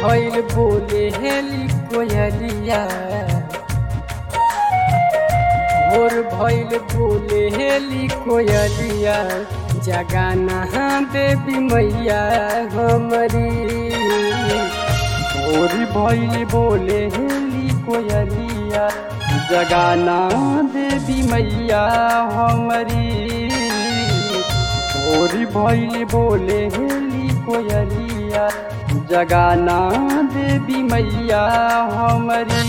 भइल बोले हेली कोयलिया भोर भइल बोले हेली कोयलिया जगाना देवी मैया हमरी भोर भइल बोले हेली कोयलिया जगाना देवी मैया हमरी भोर भइल बोले हेली कोयलिया जगाना देवी मैया हमरी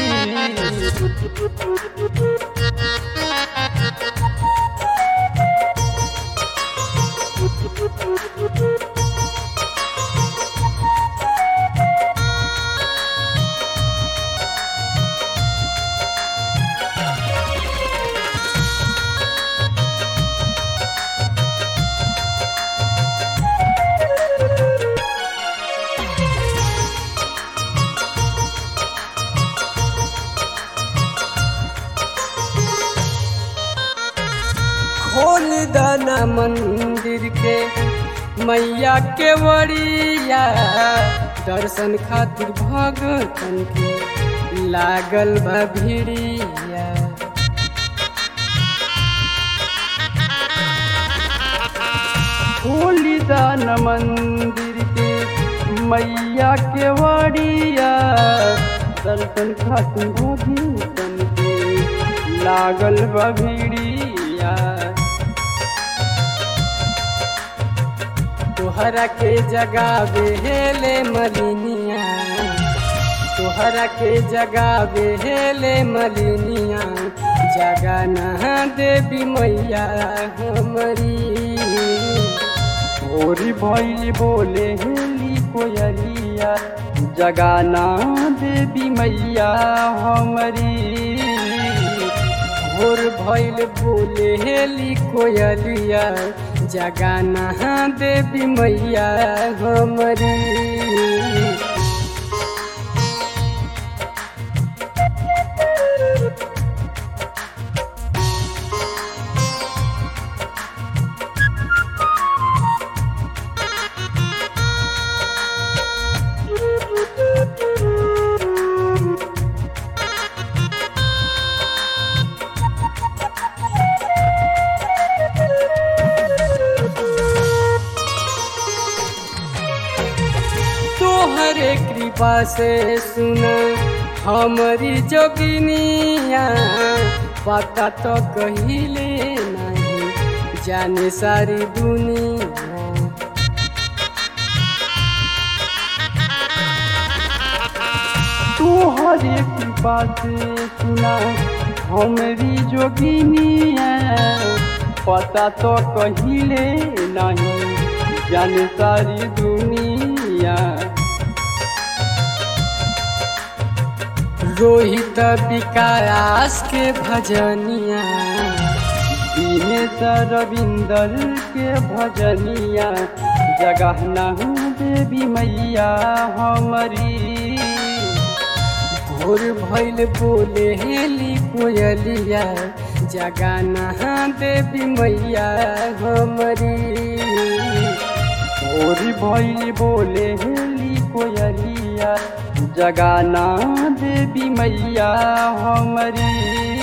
खोल दाना मंदिर के मैया के वड़िया दर्शन खातिर भगतन के लागल बा भिड़िया खोली दान मंदिर के मैया के वड़िया दर्शन खातिर भगतन के लागल बा भिड़िया तोहरा के जगावे हेले मलिनिया तोहरा के जगावे हेले मलिनिया जगाना देवी मैया हमरी भोरी भैली बोले हेली कोयलिया जगाना देवी मैया हमरी भोर भइल बोले हेली कोयलिया जगाना देवी मैया हमरी तोहरे कृपा से सुन हमारी जोगिनिया पता तो कहिले नहीं जाने सारी दुनिया तोहरे कृपा से सुना हमारी जोगिनिया पता तो कहिले नहीं जाने सारी दुनिया रोहित विकास के भजनिया दिनेश रविंदर के भजनिया जगहना देवी मैया हमारी भोर भइल बोले हेली कोयलिया जगाना देवी मैया हमरी भोर भइल बोले हेली कोयलिया जगाना देवी मैया हमरी